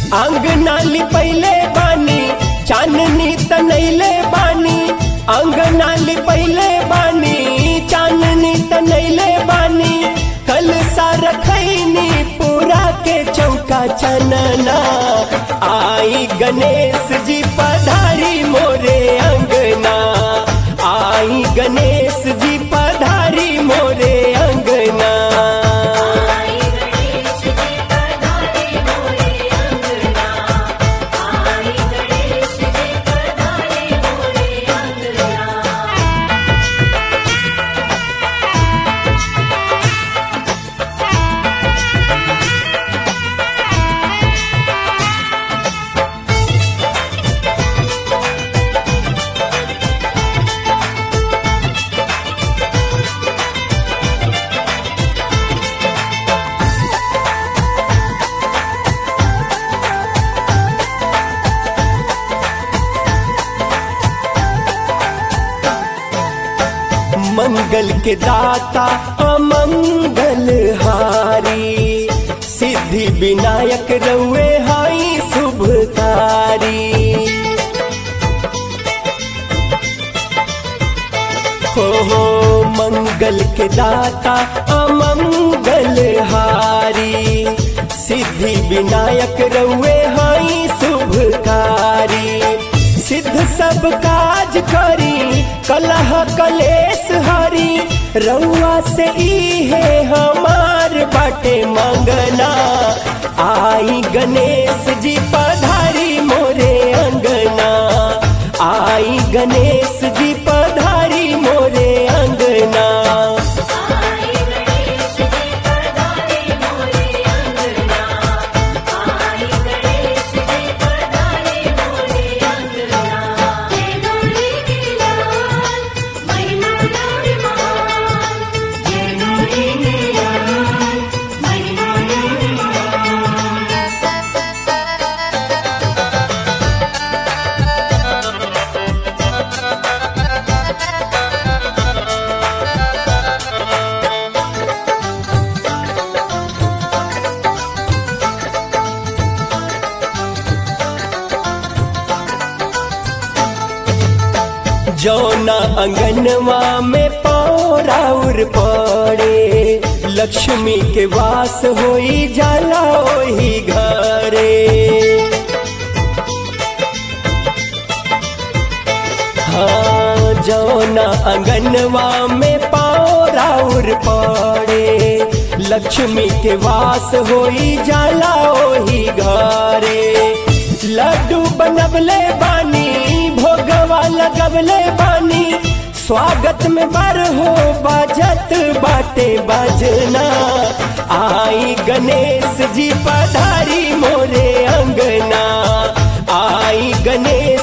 अंगना लिपैले बानी चांदनी तनैले बानी अंगना लिपैले बानी चांदनी तनैले बानी कल सा रखैनी पूरा के चौका चनना आई गणेश जी पधारी मोरे अंगना आई गणेश जी पधारी मोरे अंगना आई गणेश जी पधारे मोरे अंगना आई गणेश जी पधारे मोरे अंगना मंगल के दाता अमंगल हारी सिद्धि विनायक रउए हाई शुभकारी हो हो मंगल के दाता अमंगल हारी सिद्धि विनायक रउए हाई शुभकारी सिद्ध सब काज करी कलह कलेश हरी रउआ से इहे हमार बाटे मंगना आई गणेश जी पधारी मोरे अंगना आई गणेश जी पधारी मोरे अंगना आई गणेश जी पधारे मोरे अंगना आई गणेश जी पधारे मोरे अंगना जय गौरी नीलाल महिमा गौरी महान जय गौरी नीलाल महिमा गौरी महान जौना अंगनवा में पौराउर पड़े लक्ष्मी के वास होई जाला ओही घरे हाँ जौना अंगनवा में पौराउर पड़े लक्ष्मी के वास होई जाला ओही घरे लड्डू बनबले बानी भोगवा लगबले बानी स्वागत में बर हो बाजत बाटे बाजना आई गणेश जी पधारी मोरे अंगना आई गणेश